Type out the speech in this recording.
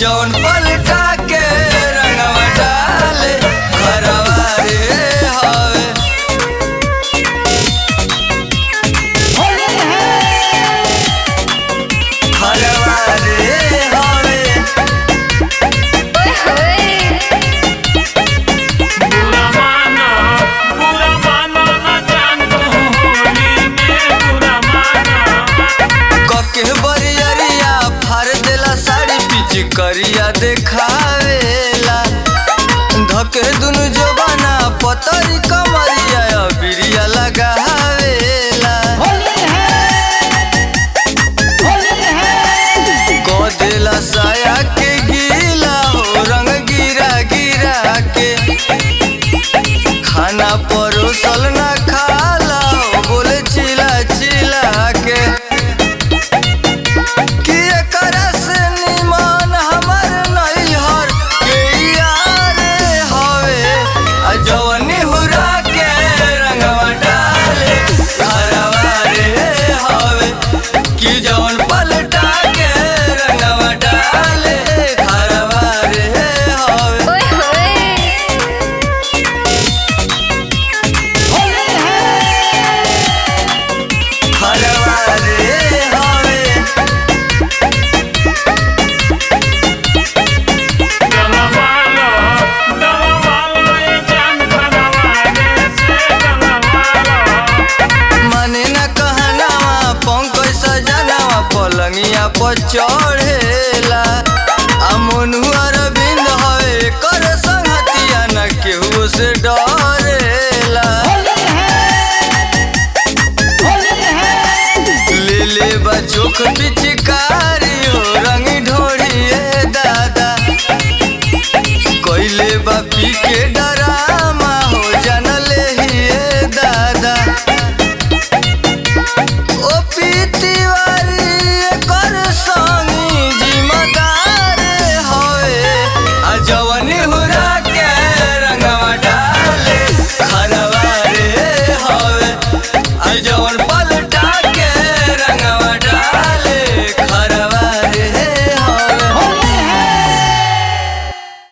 जौन पलटा के रंगवा डाले घरवा रे हवे घरवा रे हवे ओए होए बुरा माना बुरा माना ना जान तू होली में बुरा माना कके बरियरिया फाड़ देला साड़ी पीछ करिया देखावेला धके दुनु जबाना पतरी कमरिया बिरिया लगावेला को देला साया के गीला हो रंग गिरा गिरा के खाना परोसल ना खाला हो बोले चिला चिला के कि एकरा से निमन हमर नैहर के यार हवे आ जवनी हुरा के रंगवा डाले घरवा रे हवे कि जवन पलटा के रंगवा डाले घरवा रे हवे ओए होए घरवा रे हवे गलवालो गलवालो ये जान खरवाले से गलवालो माने न कहनावा पंकज सजनावा पलंगिया पर चढ़ेला आ मनु अरविंद हवे कर संगतिया न केहू से डरेला ले ले बा चोख पिचका